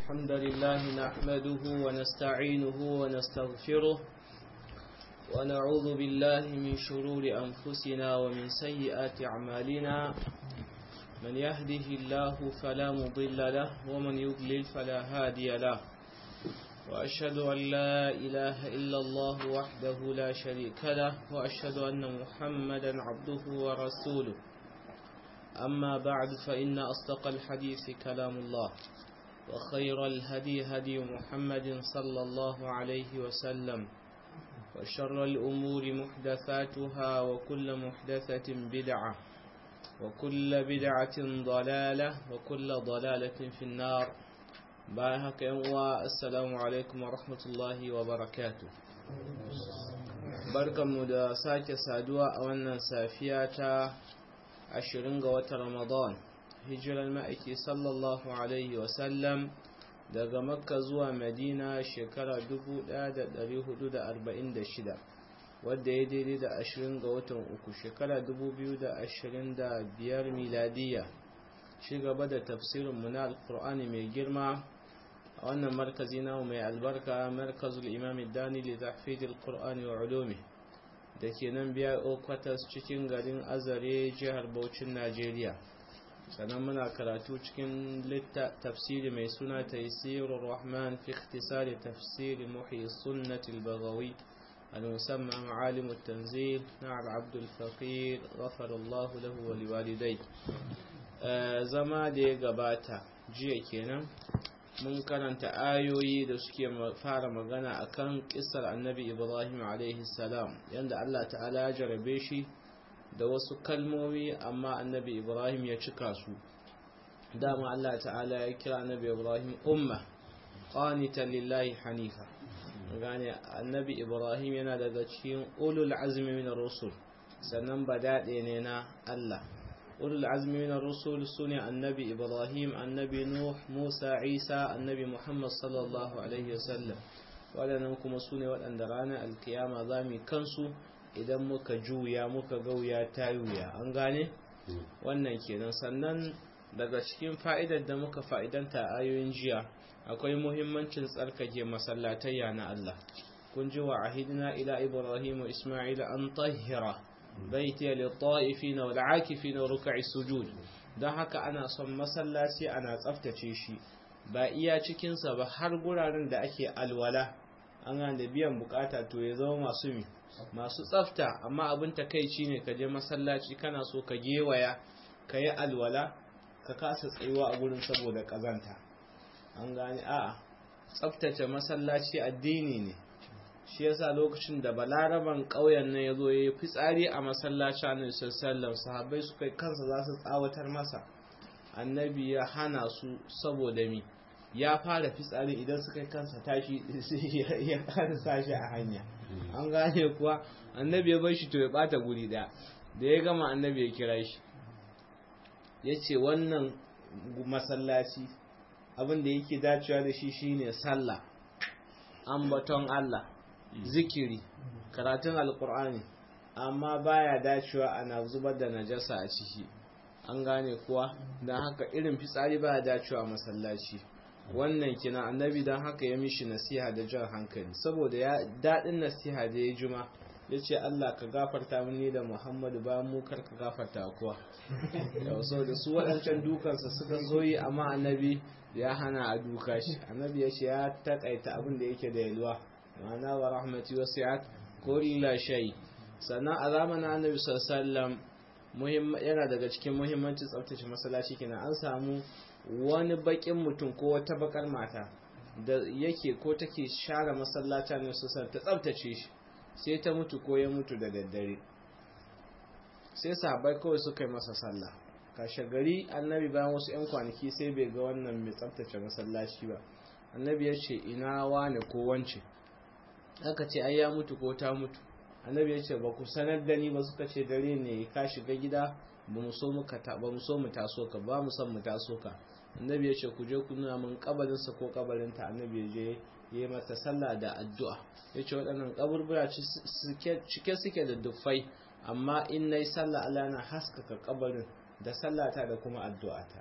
الحمد لله نحمده ونستعينه ونستغفره ونعوذ بالله من شرور أنفسنا ومن سيئات أعمالنا من يهده الله فلا مضل له ومن يضلل فلا هادي له وأشهد أن لا إله إلا الله وحده لا شريك له وأشهد أن محمدا عبده ورسوله أما بعد فإن أصدق الحديث كلام الله وخير الهدي هدي محمد صلى الله عليه وسلم وشر الأمور محدثاتها وكل محدثة بدعة وكل بدعة ضلالة وكل ضلالة في النار باهك السلام عليكم ورحمة الله وبركاته barkanmu da sake saduwa a wannan safiya ta ashirin ga watan ramadan hijirar ma'aiki sallallahu alaihi wasallam daga makka zuwa madina shekara 1446 wadda ya daidai da ashirin ga watan uku shekara 2025 miladiya shi gaba da tafsirinmu na alkur'ani mai girma a wannan markazi namu mai albarka markazul imam dani li tahfidil qur'ani wa ulumi da ke nan biya okwatas cikin garin azare jihar Bauchin Najeriya sannan muna karatu cikin tafsiri mai suna taisirur rahman fi ikhtisari tafsiri muhi sunnati al-baghawi al-musamma ma'alim at-tanzil na al-abd al-faqir ghafara Allah lahu wa liwalidai zama da ya gabata jiya kenan mun karanta ayoyi da suke fara magana akan kisar annabi ibrahim salam yadda allah ta'ala ya jarabe shi da wasu kalmomi amma annabi ibrahim ya cika su dama allah ta'ala ya kira annabi ibrahim umma qanitan lillahi hanifa gane annabi ibrahim yana daga cikin ulul azmi min rusul sannan badade ne na allah ulul azmi min ar-rusul sune annabi ibrahim annabi nuh musa isa annabi muhammad sallallahu alaihi wasallam wadannan kuma sune waɗanda ranar alkiyama zamu kansu idan muka juya muka gauya ta yuya an gane wannan kenan sannan daga cikin fa'idar da muka fa'idanta a ayoyin jiya akwai muhimmancin tsarkake masallatayya na Allah kun ji wa ahidina ila ibrahim wa isma'ila an tahira baiti lit-ta'ifina wal-'akifina wa ruk'i sujud dan haka ana son masallaci ana tsaftace shi ba iya cikin sa ba har guraren da ake alwala an ga da biyan bukata to ya zama masu mi masu tsafta amma abin takeici ne ka je masallaci kana so ka gewaya ka yi alwala ka kasa tsayuwa a gurin saboda kazanta an gane a'a tsaftace masallaci addini ne shi yasa lokacin da balaraban ƙauyen nan ya zo ya yi fitsari a masallaci annabi sallallahu sahabbai suka kansa za su tsawatar masa annabi ya hana su saboda mi ya fara fitsari idan suka yi kansa tashi ya karasa shi a hanya an gane kuwa annabi ya bar shi to ya bata guri daya da ya gama annabi ya kira shi ya ce wannan masallaci abin da yake dacewa da shi shine sallah ambaton Allah zikiri karatun alkur'ani amma baya dacewa ana zubar da najasa a ciki an gane kuwa don haka irin fitsari baya dacewa a masallaci wannan kina annabi don haka ya mishi nasiha da jan hankali saboda ya daɗin nasiha da ya juma ya ce Allah ka gafarta mini da Muhammadu ba mu kar ka gafarta kuwa yau sau da su waɗancan dukansa suka zoyi amma annabi ya hana a duka shi annabi ya ce ya taƙaita abin da yake da yalwa ma'ana wa rahmati wasi'at kulla shay sannan a zamanin annabi sallallahu yana daga cikin muhimmancin tsaftace masallaci kenan an samu wani bakin mutum ko wata bakar mata da yake ko take share masallacin ne sosai ta tsaftace shi sai ta mutu ko ya mutu da daddare sai sahabbai kawai suka yi masa sallah kashe gari annabi bayan wasu 'yan kwanaki sai bai ga wannan mai tsaftace masallaci ba annabi ya ce ina wane ko wance aka ce ai ya mutu ko ta mutu annabi ya ce ba ku sanar da ni ba suka ce dare ne ka shiga gida ba mu so mu taso ka ba mu son mu taso ka annabi ya ce ku je ku nuna min kabarinsa ko kabarinta annabi ya je ya yi mata sallah da addu'a ya ce waɗannan kaburbura cike suke da dufai amma in na yi sallah Allah na haskaka kabarin da sallata da kuma addu'ata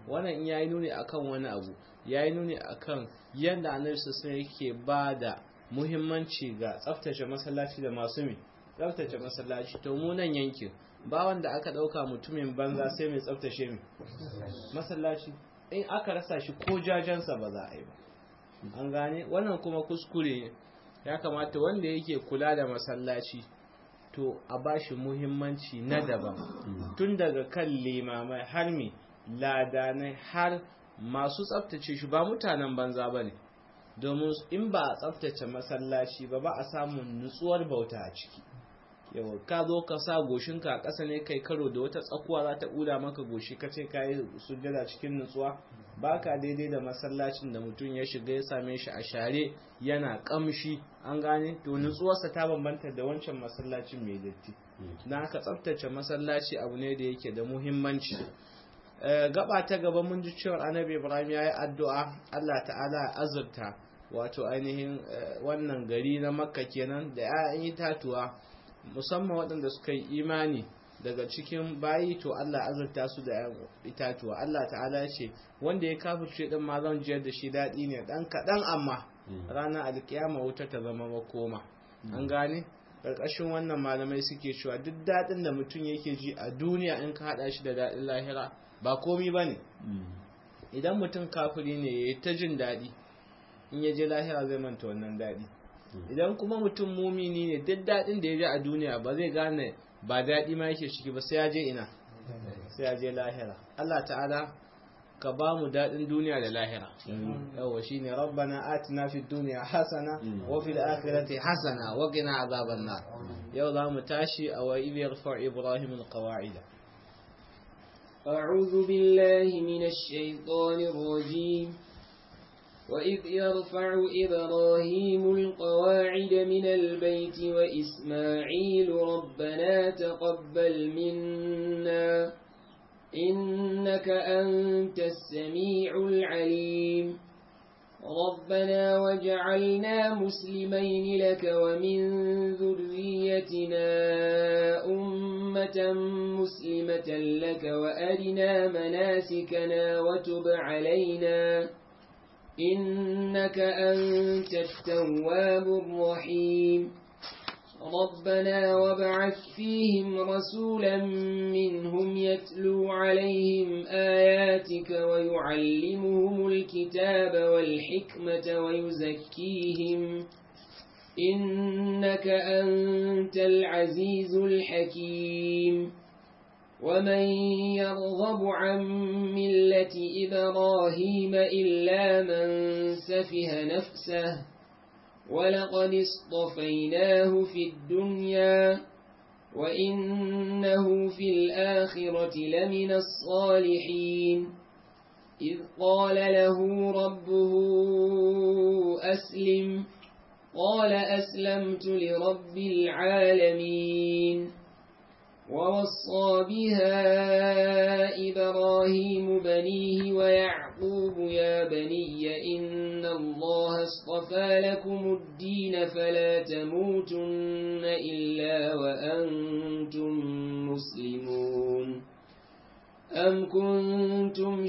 wannan in yayi nuni akan wani abu yayi nuni akan yanda annabi sallallahu yake ba da muhimmanci ga tsaftace masallaci da masu mi tsaftace masallaci to mu nan yankin ba wanda aka dauka mutumin banza sai mai tsaftace mi masallaci in aka rasa shi ko jajansa ba za a yi ba an gane wannan kuma kuskure ya kamata wanda yake kula da masallaci to a bashi muhimmanci na daban tun daga kan limamai har mi ladanai har masu tsaftace shi ba mutanen banza ba ne domin in ba a tsaftace masallaci ba ba a samun nutsuwar bauta a ciki yawa ka zo ka sa goshinka a ƙasa ne kai karo da wata tsakuwa za ta ɓula maka goshi ka ce ka yi sujjada cikin nutsuwa ba ka daidai da masallacin da mutum ya shiga ya same shi a share yana ƙamshi an gane to nutsuwarsa ta bambanta da wancan masallacin mai datti na ka tsaftace masallaci abu ne da yake da muhimmanci gaba ta gaba mun ji cewar annabi ibrahim ya yi addu'a allah ta'ala ya azurta wato ainihin wannan gari na makka kenan da 'ya'yan itatuwa musamman waɗanda suka yi imani daga cikin bayi to Allah azurta su da itatuwa Allah ta'ala ya ce wanda ya kafirce din ma zan jiyar da shi daɗi ne ɗan kaɗan amma ranar alkiyama wuta ta zama makoma an gane ƙarƙashin wannan malamai suke cewa duk daɗin da mutum yake ji a duniya in ka haɗa shi da daɗin lahira ba komi ba ne idan mutum kafiri ne ya yi ta jin daɗi in ya je lahira zai manta wannan daɗi idan kuma mutum mumini ne duk daɗin da ya ji a duniya ba zai gane ba daɗi ma yake ciki ba sai ya je ina sai ya je lahira Allah ta'ala ka ba mu daɗin duniya da lahira yawa shine rabbana atina fid dunya hasana wa fil akhirati hasana wa qina azaban nar yau za mu tashi a wa idh yarfa ibrahim alqawa'id أعوذ بالله من الشيطان الرجيم وإذ يرفع إبراهيم القواعد من البيت وإسماعيل ربنا تقبل منا إنك أنت السميع العليم ربنا وجعلنا مسلمين لك ومن ذريتنا أمة مسلمة لك وأرنا مناسكنا وتب علينا إنك أنت التواب الرحيم ربنا وابعث فيهم رسولا منهم يتلو عليهم آياتك ويعلمهم الكتاب والحكمة ويزكيهم إنك أنت العزيز الحكيم ومن يرغب عن ملة إبراهيم إلا من سفه نفسه ولقد اصطفيناه في الدنيا وإنه في الآخرة لمن الصالحين إذ قال له ربه أسلم قال أسلمت لرب العالمين ووصى بها إبراهيم بنيه ويعقوب يا بني إن الله اصطفى لكم الدين فلا تموتن إلا وأنتم مسلمون أم كنتم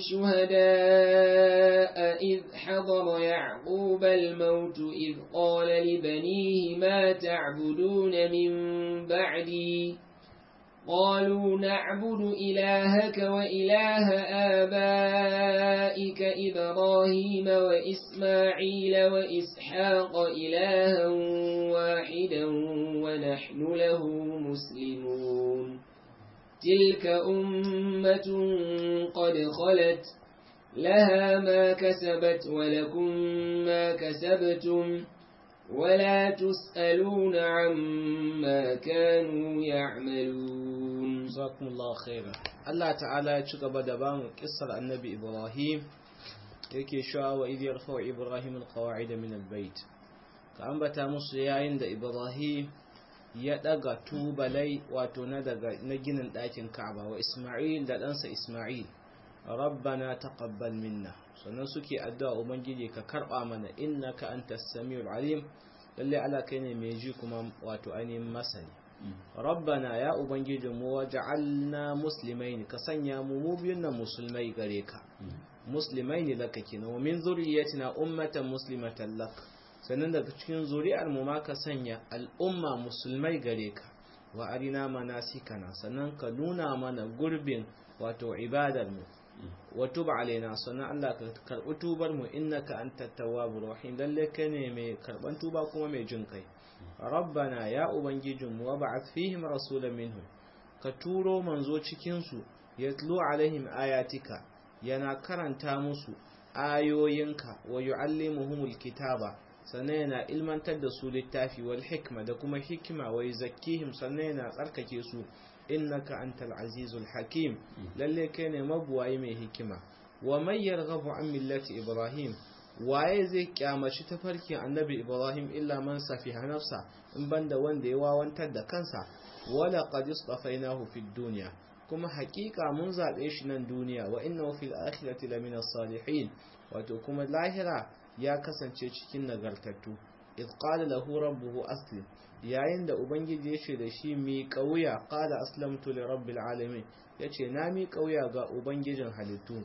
شهداء إذ حضر يعقوب الموت إذ قال لبنيه ما تعبدون من بعدي قالوا نعبد إلهك وإله آبائك إبراهيم وإسماعيل وإسحاق إلها واحدا ونحن له مسلمون تلك أمة قد خلت لها ما كسبت ولكم ما كسبتم ولا تسألون عما كانوا يعملون جزاكم الله خيرا الله تعالى يتشغب دبام قصة النبي إبراهيم yake shawa wa idh yarfa'u ibrahim alqawa'id min albayt ka ambata musu yayin da ibrahim ya daga tubalai wato na daga na ginin dakin ka'aba wa isma'il da ɗansa isma'il rabbana taqabbal minna sannan suke addu'a ubangiji ka karba mana innaka antas samiul alim lalle ala kai ne mai ji kuma wato ainihin masani rabbana ya ubangijinmu waj'alna muslimain ka sanya mu mu biyun nan musulmai gare ka muslimain laka kenan wa min zurriyyatina ummatan muslimatan lak sannan daga cikin zuri'ar mu ma ka sanya al'umma musulmai gare ka wa arina manasikana sannan ka nuna mana gurbin wato ibadar mu wa tub alaina sannan Allah ka karbi tubar mu innaka antat tawwabur rahim lalle kai ne mai karban tuba kuma mai jin kai rabbana ya ubangijinmu wa ba'ath fihim rasulan minhum ka turo manzo cikin su yatlu alaihim ayatika yana karanta musu ayoyinka wa yuallimuhumul kitaba sannan yana ilmantar da su littafi wal hikma da kuma hikima wa yuzakkihim sannan yana tsarkake su innaka antal azizul hakim lalle kai ne mabuwayi mai hikima wa may yarghabu an millati ibrahim waye zai kyamaci tafarkin annabi ibrahim illa man safiha nafsa in banda wanda ya wawantar da kansa wala qad istafainahu fid dunya kuma hakika mun zabe shi nan duniya wa innahu fil akhirati lamina salihin wato kuma lahira ya kasance cikin nagartattu id qala lahu rabbuhu aslim yayin da ubangiji ya ce da shi mi kauya qala aslamtu li rabbil alamin yace na mi kauya ga ubangijin halittu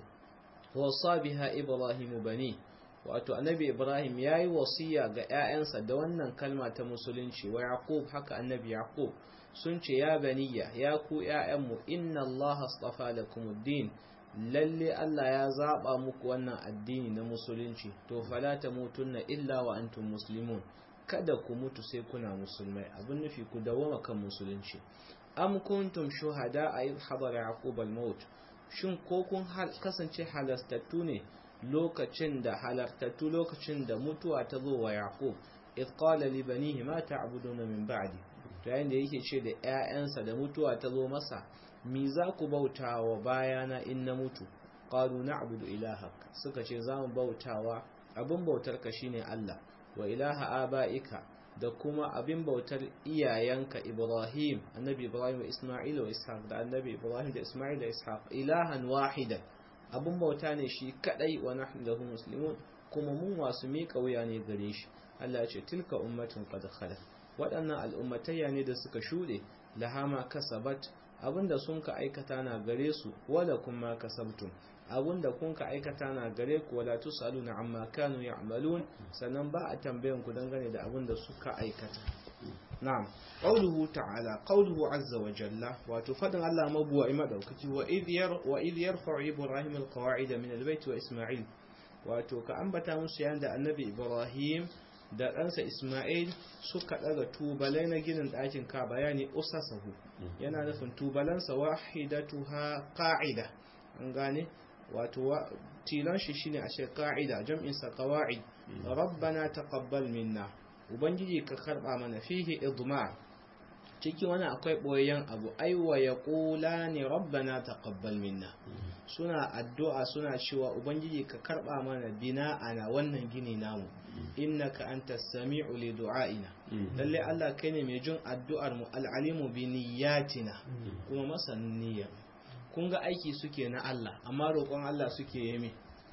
wa biha ibrahim bani wato annabi ibrahim ya yi wasiya ga 'ya'yansa da wannan kalma ta musulunci wa yaqub haka annabi yaqub sun ce ya baniya ya ku 'ya'yanmu inna allaha astafa lakumuddin lalle allah ya zaba muku wannan addini na musulunci to fala tamutunna illa wa antum muslimun kada ku mutu sai kuna musulmai abin nufi ku dawoma kan musulunci am kuntum shuhada a idh hadara yaqub al-maut shin ko kun kasance halastattu ne lokacin da halartattu lokacin da mutuwa ta zo wa yaqub idh qala li banihi ma ta'buduna min ba'di to yayin da yake ce da ƴaƴansa da mutuwa ta zo masa mi za ku bauta wa bayana in na mutu qalu na'budu ilahak suka ce za mu bautawa abin bautar ka shine Allah wa ilaha aba'ika da kuma abin bautar iyayenka Ibrahim annabi Ibrahim wa Isma'il wa Ishaq da annabi Ibrahim da Isma'il da Ishaq ilahan wahidan abin bauta ne shi kadai wa nahnu lahu muslimun kuma mun wasu mika wuya ne gare shi Allah ya ce tilka ummatun qad khalat waɗannan al'ummatayya ne da suka shuɗe lahama kasabat abinda sun ka aikata na gare su wala kuma kasabtum abinda kun ka aikata na gare ku wala tusaluna amma kanu ya'malun sannan ba a tambayan ku dangane da abinda suka aikata na'am qawluhu ta'ala qawluhu azza wa jalla wato fadin Allah mabuwa madaukaki wa idh yar wa idh yarfa'u ibrahim alqawa'ida min albayt wa isma'il wato ka ambata musu yayin da annabi ibrahim da ɗansa Ismail suka ɗaga tubalai na ginin ɗakin ka bayani usasahu yana nufin tubalansa wahidatuha qa'ida an gane wato tilan shi shine a ce qa'ida jam'in sa qawaid rabbana taqabbal minna ubangiji ka karba mana fihi idma ciki wani akwai boyayyen abu aiwa ya kula ne rabbana taqabbal minna suna addu'a suna cewa ubangiji ka karba mana bina ana wannan gini namu innaka antas sami'u li du'aina lalle Allah kai ne mai jin addu'ar mu al'alimu bi niyyatina kuma masanin niyyar kun ga aiki suke na Allah amma roƙon Allah suke yi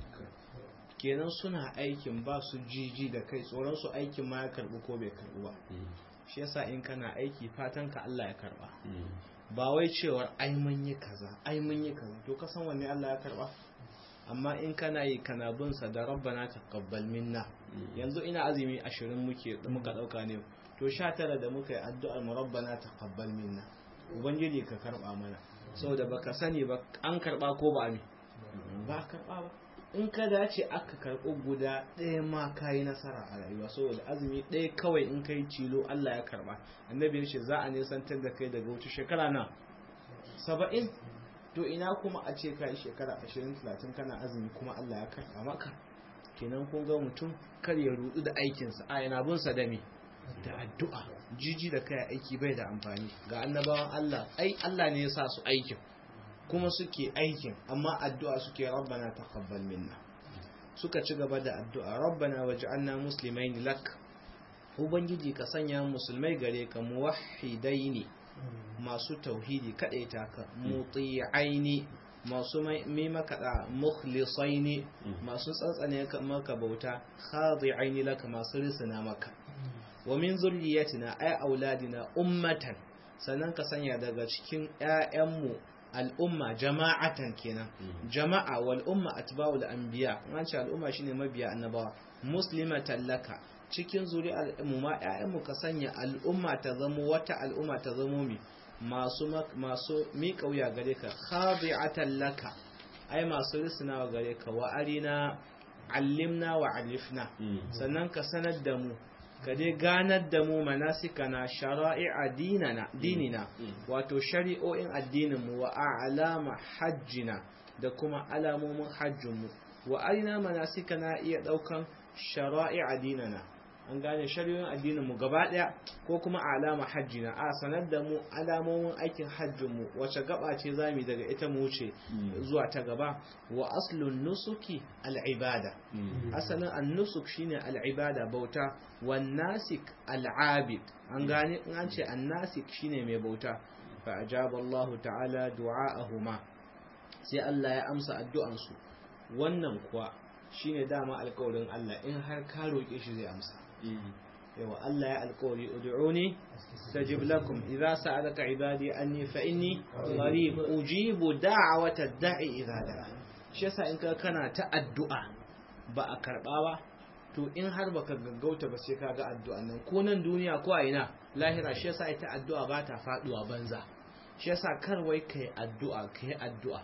kenan suna aikin ba su jiji da kai tsoron su aikin ma ya karbu ko bai karbu ba shi yasa in kana aiki fatan ka Allah ya karba ba wai cewar ai mun yi kaza ai mun yi kaza to ka san wanne Allah ya karba amma in kana yi kana bin sa da rabbana taqabbal minna yanzu ina azumi 20 muke muka dauka ne to 19 da muka yi addu'ar mu rabbana taqabbal minna ubangiji ka karba mana saboda baka sani ba an karba ko ba ne ba karba ba in ka dace aka karɓo guda ɗaya ma ka yi nasara a rayuwa saboda azumi ɗaya kawai in kai cilo Allah ya karɓa annabi ya ce za a nisantar da kai daga wuce shekara na saba'in to ina kuma a ce ka yi shekara ashirin talatin kana azumi kuma Allah ya karɓa maka kenan kun ga mutum kar ya rudu da aikinsa a yana bin sa da me da addu'a jiji da kai aiki bai da amfani ga annabawan Allah ai Allah ne ya sa su aikin kuma suke aikin amma addu'a suke rabbana taqabbal minna suka ci gaba da addu'a rabbana waj'alna muslimaini lak ubangiji ka sanya musulmai gare ka muwahhidaini masu tauhidi kadaita ka muti'aini masu mai makaɗa mukhlisaini masu tsantsane maka bauta khadi'aini laka masu risina maka wa min zurriyatina ay auladina ummatan sannan ka sanya daga cikin ƴaƴanmu al'umma jama'atan kenan jama'a wal umma atba'ul anbiya an ce al'umma shine mabiya annabawa muslimatan laka cikin zuri'ar mu ma ƴaƴanmu ka sanya al'umma ta zamo wata al'umma ta zamo mi masu masu miƙa wuya gare ka khadi'atan laka ai masu risnawa gare ka wa arina allimna wa alifna sannan ka sanar da mu ka dai ganar da mu manasikana shara'i'a dinana dinina wato shari'o'in addinin mu wa alama hajjina da kuma alamomin hajjin mu wa arina manasikana iya daukan shara'i'a dinana an gane shari'o'in addinin mu gaba daya ko kuma alama hajjina a sanar da mu alamomin aikin hajjin mu wace gaba ce zamu daga ita mu wuce zuwa ta gaba wa aslun nusuki al-ibada asalin an-nusuk shine al-ibada bauta wan nasik al-abid an gane in an ce an-nasik shine mai bauta fa ajaba Allah ta'ala du'aahuma sai Allah ya amsa addu'an su wannan kuwa shine dama alƙawarin Allah in har ka roke shi zai amsa yawa Allah ya alkawari ud'uni stajib lakum idza sa'alaka ibadi anni fa inni qarib ujibu da'wata da'i idza da'a shi yasa in ka kana ta addu'a ba a karba ba to in har baka gaggauta ba sai kaga addu'a nan ko nan duniya ko a ina lahira shi yasa ita addu'a ba ta faduwa banza shi yasa kar wai kai addu'a kai addu'a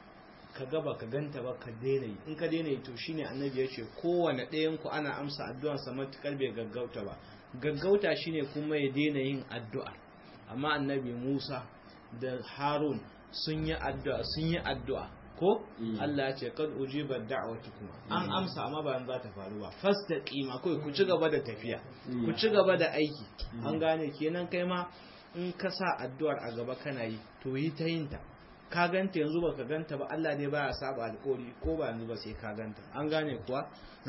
ka gaba ka ganta ba ka daina yi in ka daina yi to shine annabi ya ce kowane ɗayan ku ana amsa addu'an sa matukar bai gaggauta ba gaggauta shine kuma ya daina yin addu'a amma annabi Musa da Harun sun yi addu'a sun yi addu'a ko Allah ya ce kad ujiba kuma an amsa amma ba za ta faru ba fastaqima kai ku ci gaba da tafiya ku ci gaba da aiki an gane kenan kai ma in ka sa addu'ar a gaba kana yi to yi ta yin ta ka ganta yanzu baka ganta ba Allah ne baya saba alƙawari ko ba yanzu ba sai ka ganta an gane kuwa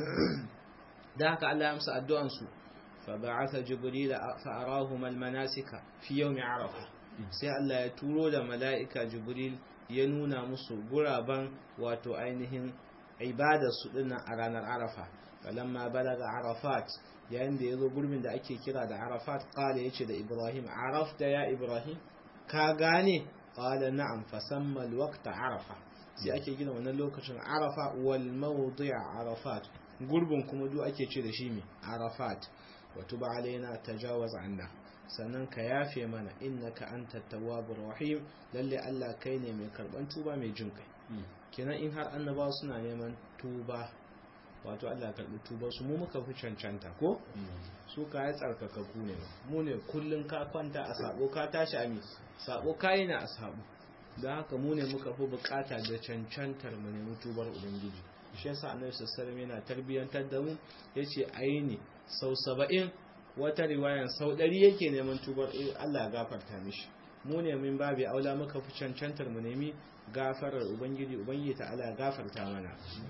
da haka Allah ya amsa addu'an su fa ba'atha jibril fa arahum almanasika fi yawm arafa sai Allah ya turo da mala'ika jibril ya nuna musu guraban wato ainihin ibadar su dinnan a ranar arafa falamma balaga arafat yayin da yazo gurbin da ake kira da arafat qala yace da ibrahim arafta ya ibrahim ka gane قال نعم فسمى الوقت عرفة sai ake gina wannan lokacin arafa wal mawdi' arafat gurbin kuma duk ake ce da shi me arafat wa tuba alaina tajawaz anna sannan ka yafe mana innaka antat tawwabur rahim lalle Allah kai ne mai karban tuba mai jin kai kenan in har annabawa suna neman tuba wato Allah ya karbi tubar su mu muka fi cancanta ko su ka ya tsarkaka ku ne mu ne kullun ka kwanta a sabo ka tashi a mi sabo kai na a sabo don haka mu ne muka fi bukata da cancantar mu ne tubar ubangiji shi yasa annabi sallallahu alaihi yana tarbiyantar da mu yace aini sau 70 wata riwayan sau 100 yake neman tubar Allah ya gafarta mishi mu ne min babi aula muka fi cancantar mu nemi gafarar ubangiji ubangiji ta Allah ya gafarta mana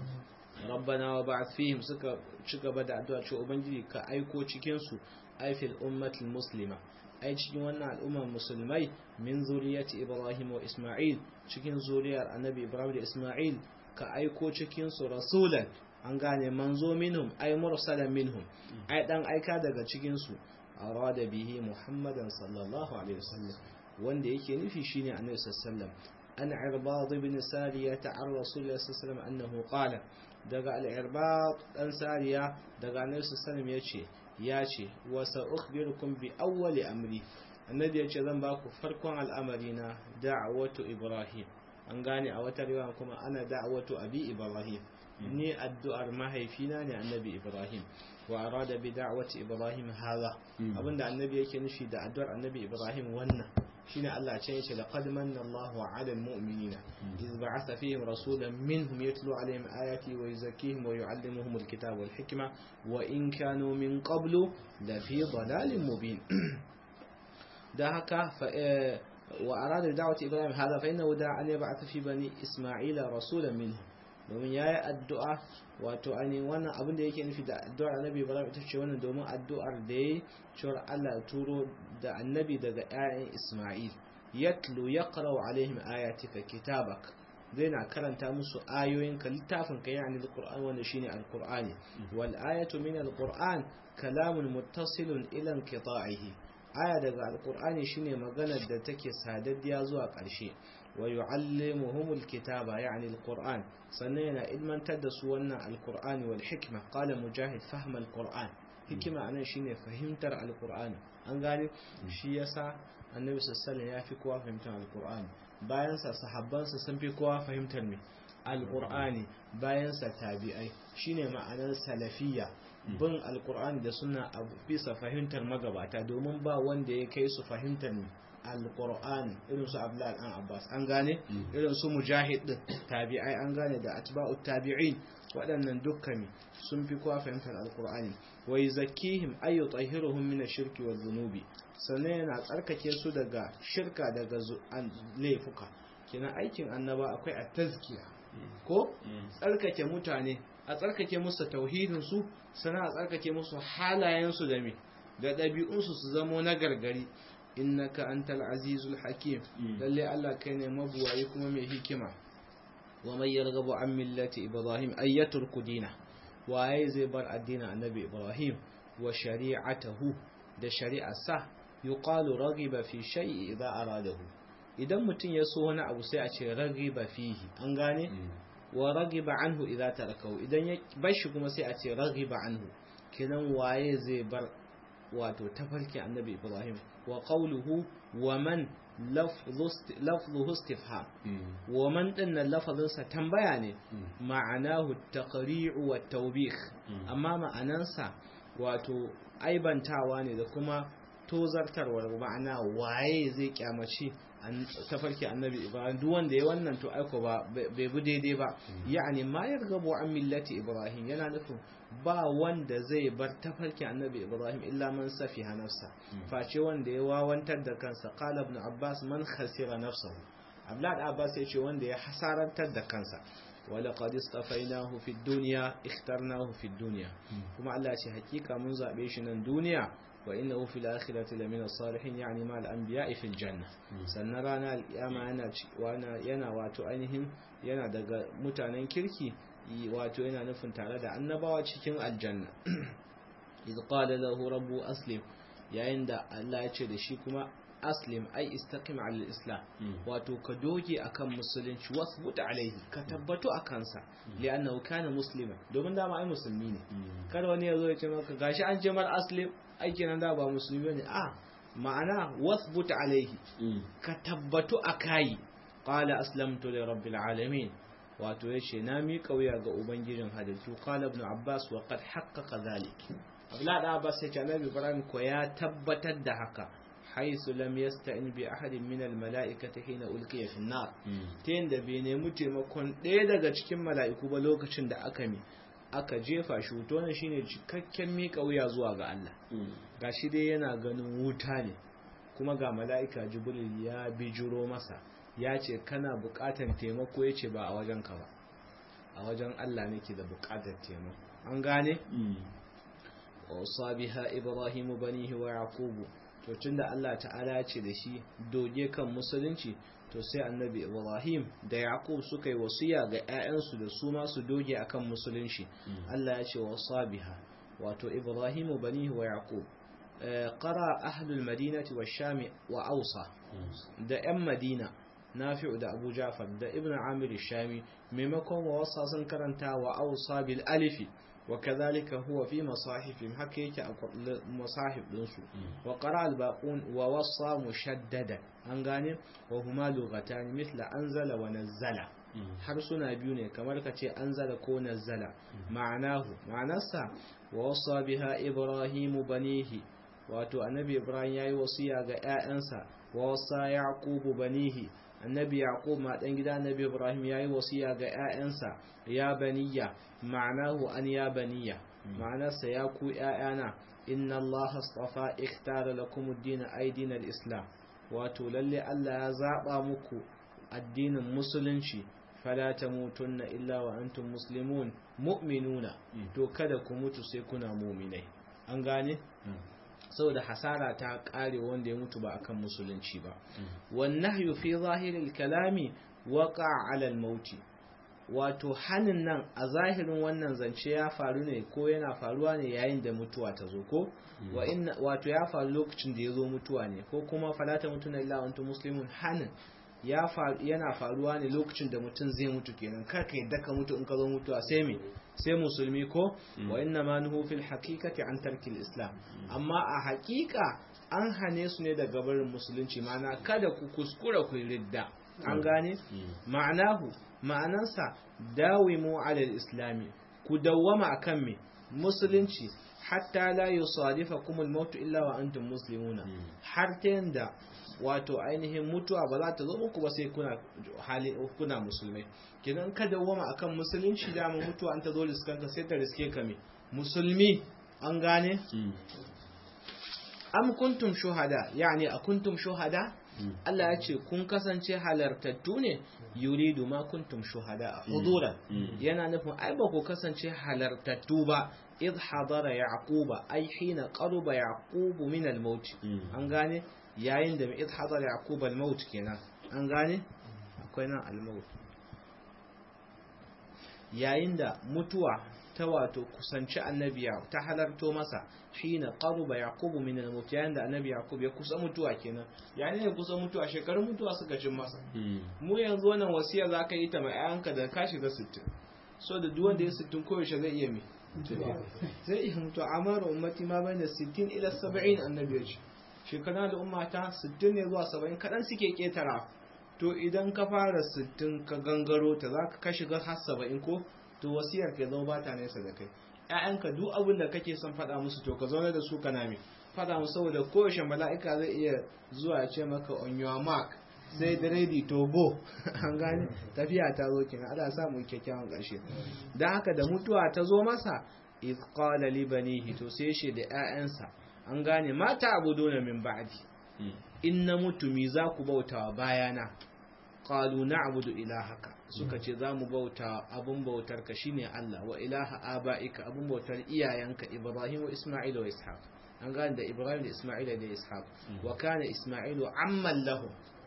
rabbana wa ba'ath fihim suka ci gaba da addu'a cewa ubangiji ka aiko cikin su aifil ummatul muslima ai cikin wannan al'ummar musulmai min zuriyati ibrahim wa isma'il cikin zuriyar annabi ibrahim da isma'il ka aiko cikin su rasulan an gane manzo minhum ai mursalan minhum ai dan aika daga cikin su arada bihi muhammadan sallallahu alaihi wasallam wanda yake nufi shine annabi sallallahu alaihi wasallam an irbad ibn sariyah an rasulullah sallallahu alaihi wasallam annahu qala daga al-irbad dan sariya daga annabi sallallahu alaihi yace yace wa sa'ukhbirukum bi awwali amri annabi yace zan ba ku farkon al'amari na da'watu ibrahim an gane a wata riwaya kuma ana da'watu abi ibrahim ni addu'ar mahaifina ne annabi ibrahim wa arada bi da'wati ibrahim hadha abinda annabi yake nufi da addu'ar annabi ibrahim wannan shine Allah ce yace laqad manna Allahu 'ala al-mu'minina iz ba'atha fihim rasulan minhum yatlu 'alayhim ayati wa yuzakkihim wa yu'allimuhum al-kitaba wal hikma wa in kanu min qablu la fi dhalalin mubin da haka wa arada da'wati ibrahim hadha fa innahu da'a an yab'atha fi bani isma'ila rasulan minhum domin ya yi addu'a wato ainihin wannan abin da yake nufi da addu'ar annabi ibrahim ita ce wannan domin addu'ar da ya yi cewar allah turo da annabi daga 'ya'yan isma'il yatlu ya karau alaihim ayatika kitabak zai na karanta musu ayoyin ka littafin ka yani alquran wanda shine alqur'ani wal ayatu min alquran kalamun muttasilun ila inqita'ihi aya daga alqur'ani shine maganar da take sadaddiya zuwa ƙarshe wa yu'allimuhumul kitaba ya'ni alqur'an sannan yana ilmantar da su wannan alqur'ani wal hikma qala mujahid fahma alqur'an hikima anan shine fahimtar alqur'ani an gane shi yasa annabi sallallahu ya fi kowa fahimtar alqur'ani bayan sa sahabban sa sun fi kowa fahimtar me alqur'ani bayan sa tabi'ai shine ma'anar salafiyya bin alqur'ani da sunna a bisa fahimtar magabata domin ba wanda ya kai su fahimtar me alqur'ani irin su abdullahi an abbas an gane irin su mujahid din tabi'ai an gane da atba'ut tabi'in waɗannan dukkan sun fi kowa fahimtar alqur'ani wa yuzakkihim ay yutahhiruhum min ash-shirki wa dhunubi sannan yana tsarkake su daga shirka daga laifuka kina aikin annaba akwai at-tazkiya ko tsarkake mutane a tsarkake musu tauhidin su sannan a tsarkake musu halayen su da me da ɗabi'un su su zamo na gargari innaka antal azizul hakim lalle Allah kai ne mabuwayi kuma mai hikima wa man yarghabu an millati ibrahim ayyaturku dina waye zai bar addinin annabi ibrahim wa shari'atahu da shari'arsa yuqalu raghiba fi shay'i idza aradahu idan mutum ya so wani abu sai a ce raghiba fihi an gane wa raghiba anhu idza tarakahu idan ya bar shi kuma sai a ce raghiba anhu kinan waye zai bar wato tafarki annabi ibrahim wa qawluhu wa man lafzuhu istifham wa man dinnan lafazinsa tambaya ne ma'anahu taqri'u wa tawbih amma ma'anansa wato aibantawa ne da kuma tozartarwa ma'ana waye zai kyamaci tafarki annabi ibrahim duk wanda ya wannan to aiko ba bai bi daidai ba ya'ani ma yargabu an millati ibrahim yana nufin ba wanda zai bar tafarki annabi ibrahim illa man safiha nafsa face wanda ya wawantar da kansa qala ibn abbas man khasira nafsahu abdullah abbas ya ce wanda ya hasarantar da kansa ولقد اصطفيناه في الدنيا اخترناه في الدنيا كما الله ce hakika mun zabe shi nan duniya wa innahu fil akhirati lamina salihin yani ma al anbiya'i fil janna sannan rana alkiyama yana yana wato ainihin yana daga mutanen kirki wato yana nufin tare da annabawa cikin aljanna idh qala lahu rabbu aslim yayin da Allah ya ce da shi kuma aslim ai istaqim ala islam wato ka doge akan musulunci wasbut alaihi ka tabbatu akan sa li'annahu kana muslima domin dama ai musulmi ne kada wani ya zo ya ce maka gashi an ce mar aslim aiki nan da ba musulmi ne a ma'ana wasbut alaihi ka tabbatu akai qala aslamtu li rabbil alamin wato yace na mi kauya ga ubangijin halittu qala ibn abbas wa qad haqqaqa dhalik abla da abbas ya ce annabi ibrahim ko ya tabbatar da haka حيث لم يستعن بأحد من الملائكة حين ألقي في النار تين da bai nemi taimakon ɗaya daga cikin mala'iku ba lokacin da aka mi aka jefa shi wuto ne shine cikakken miƙa wuya zuwa ga Allah gashi dai yana ganin wuta ne kuma ga mala'ika jibril ya bijiro masa ya ce kana buƙatar taimako ya ce ba a wajen ka ba a wajen Allah nake da buƙatar taimako an gane wa biha ibrahimu banihi wa yaqubu to tunda Allah ta'ala ya ce da shi doge kan musulunci to sai annabi Ibrahim da Yaqub suka yi wasiya ga ƴaƴansu da su ma su doge akan musulunci Allah ya ce wasa biha wato Ibrahim banihi wa Yaqub qara ahlul madinati wa sham wa awsa da ƴan Madina Nafi'u da Abu Ja'far da Ibn Amir shami maimakon wa wasa sun karanta wa awsa bil alifi وكذلك هو في مصاحفهم حكيك مصاحف دنسو وقرأ الباقون ووصى مشددا أنغاني وهما لغتان مثل أنزل ونزل حرسنا بيوني كما لكتي أنزل كو نزل معناه معناسا ووصى بها إبراهيم بنيه wato annabi ibrahim yayi wasiya ga ƴaƴansa wa wasa yaqub banihi annabi yaqub ma dan gida annabi ibrahim yayi wasiya ga ƴaƴansa ya baniya ma'anahu an ya baniya ma'anarsa ya ku ƴaƴana inna allaha astafa ikhtara lakum ad-din aydin al-islam wato lalle Allah ya zaba muku addinin musulunci fala tamutunna illa wa antum muslimun mu'minuna to kada ku mutu sai kuna mu'minai an gane saboda hasara ta kare wanda ya mutu ba akan musulunci ba wan nahyu fi zahiril kalami waqa ala al mauti wato hanin nan a zahirin wannan zance ya faru ne ko yana faruwa ne yayin da mutuwa ta zo ko wa inna wato ya faru lokacin da ya zo mutuwa ne ko kuma falata mutuna illa antum muslimun hanin ya faru yana faruwa ne lokacin da mutum zai mutu kenan kar ka yadda ka mutu in ka zo mutuwa sai me sai musulmi ko wa inna ma nuhu fil haqiqati an tarkil islam amma a haƙiƙa an hane su ne daga barin musulunci ma'ana kada ku kuskura ku ridda an gane ma'anahu ma'anansa dawimu ala islami ku dawwama akan me musulunci hatta la yusadifakum al-maut illa wa antum muslimuna har ta yanda wato ainihin mutuwa ba za ta zo muku ba sai kuna hali kuna musulmai kidan ka dawwama akan musulunci da mu mutuwa an ta zo riskanka sai ta riske ka me musulmi an gane am kuntum shuhada yani a kuntum shuhada Allah ya ce kun kasance halartattu ne yuridu ma kuntum shuhada huduran yana nufin ai ba ku kasance halartattu ba id hadara yaquba ai hina qaruba yaqubu min al-maut an gane yayin da id hadara yaquba al-maut kenan an gane akwai nan al-maut yayin da mutuwa ta wato kusanci annabi ta halarto masa shine qaruba yaqubu min al-maut yayin da annabi yaqub ya kusa mutuwa kenan yayin da kusa mutuwa shekarun mutuwa suka cin masa mu yanzu wannan wasiya zaka yi ta mai ayanka da ka shiga 60 so da duk wanda ya 60 koyaushe zai iya mi zai iya mutuwa amara ummati ma bayna 60 ila 70 annabi ya ce shekara da ummata 60 ne zuwa 70 kadan suke ketara to idan ka fara 60 ka gangaro ta zaka ka shiga har 70 ko to wasiyar ka zama ba ta nesa da kai ƴaƴanka duk abin da kake son faɗa musu to ka zauna da su kana me faɗa musu saboda kowace mala'ika zai iya zuwa ya ce maka on your mark sai da ready to go an gane tafiya ta zo kenan Allah sa mu kyakkyawan ƙarshe dan haka da mutuwa ta zo masa iz qala li banihi to sai shi da ƴaƴansa an gane mata abuduna min ba'di in na mutu mi za ku bautawa bayana qalu na'budu ilahaka suka ce za mu bauta abun bautar ka shine Allah wa ilaha abaika abun bautar iyayenka Ibrahim wa Isma'il wa Ishaq an gane da Ibrahim da Isma'il da Ishaq wa kana Isma'ilu amman lahu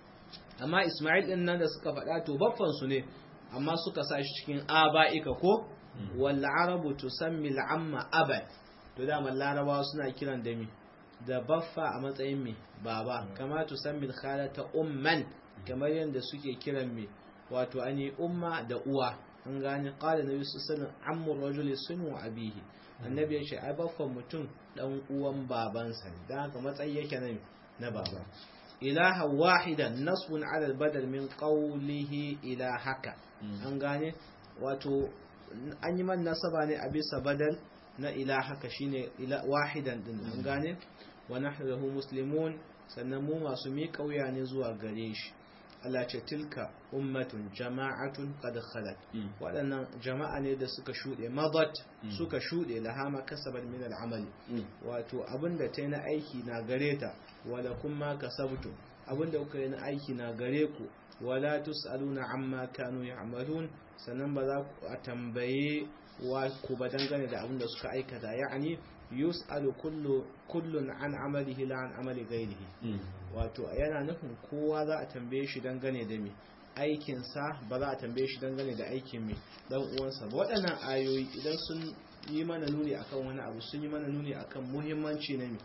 amma Isma'il din nan da suka faɗa to baffan su ne amma suka sa shi cikin abaika ko wal arabu tusammi al amma abad to da larabawa suna kiran da mi da baffa a matsayin mi baba kama tusammi al khalata umman kamar yadda suke kiran me wato an yi umma da uwa an gane qala nabi sallallahu alaihi wasallam rajuli sunu abihi annabi ya ce ai baffan mutum dan uwan babansa ne dan haka matsayi yake nan na baba ilaha wahidan nasbun ala albadal min qawlihi ilahaka an gane wato an yi man nasaba ne a bisa badal na ilahaka shine wahidan din an gane wa nahnu lahu muslimun sannan mu masu miƙa wuya ne zuwa gare shi Allah ce tilka ummatun jama'atun qad khalat waɗannan jama'a ne da suka shuɗe madat suka shuɗe lahama kasabat min al'amali wato abinda ta yi na aiki na gare ta wala kuma kasabtu abinda kuka yi na aiki na gare ku wala tus'aluna amma kanu ya'malun sannan ba za ku tambaye wa ku ba dangane da abinda suka aikata ya'ani yus'alu kullu kullun an amalihi la an amali ghairihi wato yana nufin kowa za a tambaye shi dangane da me aikin sa ba za a tambaye shi dangane da aikin me dan uwansa ba waɗannan ayoyi idan sun yi mana nuni akan wani abu sun yi mana nuni akan muhimmanci na me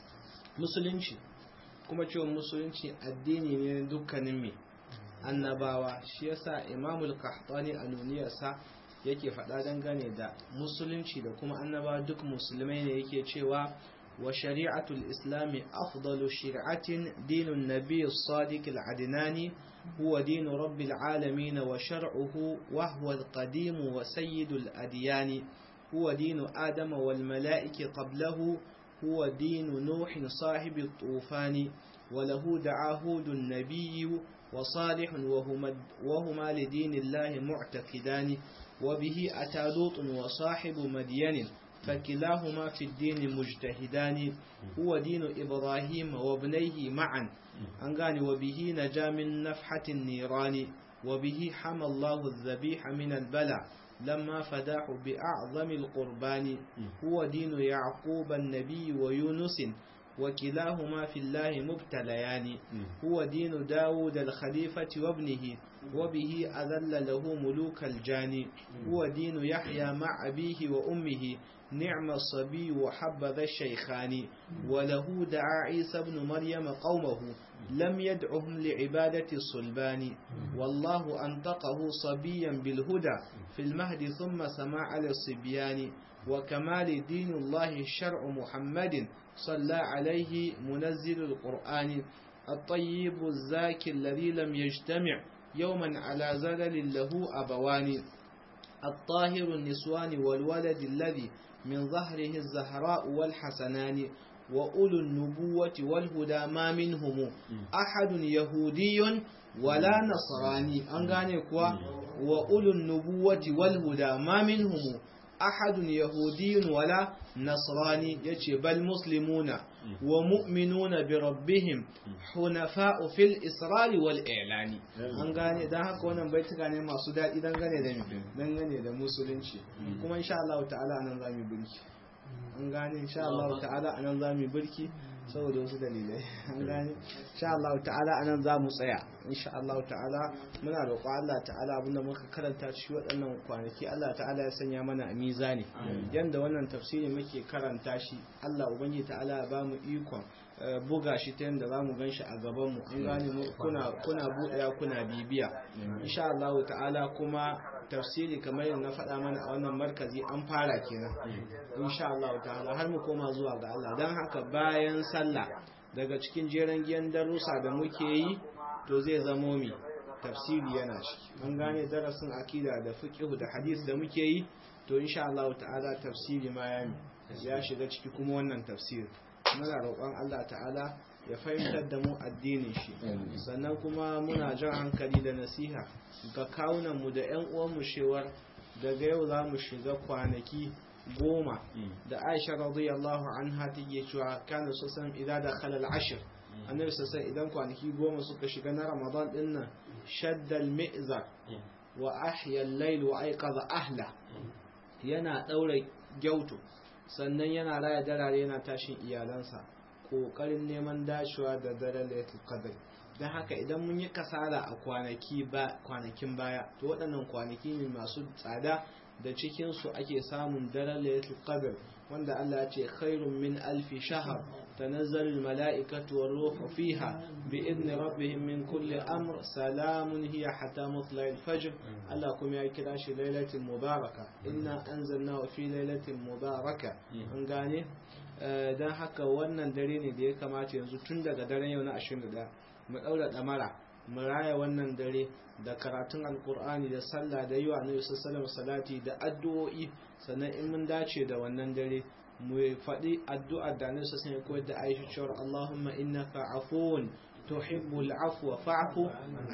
musulunci kuma cewa musulunci addini ne dukkanin me annabawa shi yasa imamul qahtani a nuniyarsa yake faɗa dangane da musulunci da kuma annaba duk musulmai ne yake cewa wa shari'atul islami afdalu shari'atin dinun nabiy as-sadiq al-adnani huwa dinu rabbil alamin wa shar'uhu wa huwa al-qadim wa sayyidul adyan huwa dinu adama wal mala'iki qablahu huwa dinu nuh sahib at-tufan وله دعاهود النبي وصالح وهما, وهما لدين الله معتقدان وبه أتى لوط وصاحب مدين فكلاهما في الدين مجتهدان هو دين إبراهيم وابنيه معا أنغاني وبه نجا من نفحة النيران وبه حمى الله الذبيح من البلع لما فداه بأعظم القربان هو دين يعقوب النبي ويونس وكلاهما في الله مبتليان هو دين داود الخليفة وابنه وبه أذل له ملوك الجان هو دين يحيى مع أبيه وأمه نعم الصبي وحبذا الشيخان وله دعا عيسى بن مريم قومه لم يدعهم لعبادة الصلبان والله أنطقه صبيا بالهدى في المهد ثم سمع على الصبيان وكمال دين الله شرع محمد صلى عليه منزل القرآن الطيب الزاكي الذي لم يجتمع يوما على زلل له أبوان الطاهر النسوان والولد الذي من ظهره الزهراء والحسنان وأولو النبوة والهدى ما منهم أحد يهودي ولا نصراني أنغاني كوا وأولو النبوة والهدى ما منهم أحد يهودي ولا نصراني يتي بل مسلمون ومؤمنون بربهم حنفاء في الإسرار والإعلان an gane dan haka wannan baituka ne masu daɗi dangane da dangane da musulunci kuma insha Allah ta'ala anan zamu birki an gane insha Allah ta'ala anan zamu birki saboda wasu dalilai an gane insha Allah ta'ala anan za mu tsaya insha Allah ta'ala muna roƙo Allah ta'ala abinda muka karanta shi waɗannan kwanaki Allah ta'ala ya sanya mana a mizani yanda wannan tafsiri muke karanta shi Allah ubangiji ta'ala ya bamu ikon buga shi ta yadda za mu gan shi a gabanmu an gane kuna kuna buɗewa kuna bibiya insha Allah ta'ala kuma tafsiri kamar yadda na faɗa mana a wannan markazi an fara kenan insha Allah ta'ala har mu koma zuwa ga Allah don haka bayan sallah daga cikin jeren giyan darussa da muke yi to zai zamo mi tafsiri yana ciki an gane darasin akida da fiqh da hadith da muke yi to insha Allah ta'ala tafsiri ma ya ya shiga ciki kuma wannan tafsiri muna roƙon Allah ta'ala ya fahimtar da mu addinin shi sannan kuma muna jan hankali da nasiha ga kawunanmu da 'yan uwanmu shewar daga yau za mu shiga kwanaki goma da aisha radiyallahu anha take cewa kana sosan idan da khalal ashir annabi sassan idan kwanaki goma suka shiga na ramadan din nan shaddal mi'zar wa ahya al-layl wa ayqadha ahla yana daura gyauto sannan yana raya darare yana tashin iyalansa kokarin neman dacewa da daren lailatul qadr don haka idan mun yi kasala a kwanaki ba kwanakin baya to waɗannan kwanaki ne masu tsada da cikin su ake samun daren lailatul qadr wanda Allah ya ce khairun min alfi shahar tanazzalul mala'ikatu war ruhu fiha bi idni rabbihim min kulli amr salamun hiya hatta matla'il fajr Allah kuma ya kira shi lailatul mubaraka inna anzalnahu fi lailatul mubaraka an gane dan haka wannan dare ne da ya kamata yanzu tun daga daren yau na 21 mu daura damara mu raya wannan dare da karatun alkur'ani da sallah da yiwa na yusuf salam salati da addu'o'i sannan in mun dace da wannan dare mu faɗi addu'ar da na sassan ya koyar da aisha cewar allahumma innaka afuwun tuhibbul afwa fa'fu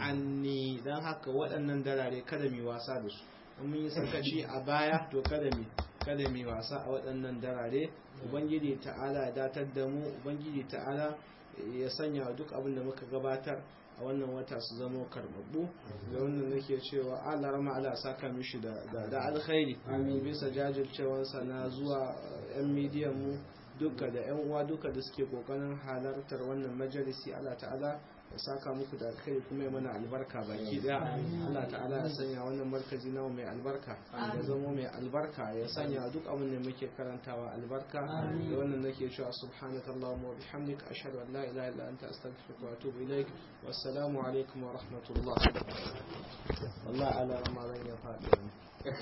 anni dan haka waɗannan darare kada mu wasa da su in mun yi sakaci a baya to kada mu kada mu wasa a waɗannan darare ubangiji ta'ala ya datar da mu ubangiji ta'ala ya sanya duk abin da muka gabatar a wannan wata su zama karbabbu da wannan nake cewa Allah rama Allah saka mishi da da alkhairi bisa jajircewarsa na zuwa yan midiyan mu duka da yan uwa duka da suke kokarin halartar wannan majalisi Allah ta'ala ya saka muku da alkhairi kuma ya mana albarka baki daya Allah ta'ala ya sanya wannan markazi nawa mai albarka ya zama mai albarka ya sanya duk abin da muke karantawa albarka da wannan nake cewa subhanaka allahumma wa bihamdika ashhadu an la ilaha illa anta astaghfiruka wa atubu ilaik wassalamu alaikum wa rahmatullah wallahi ala ramadan ya faɗi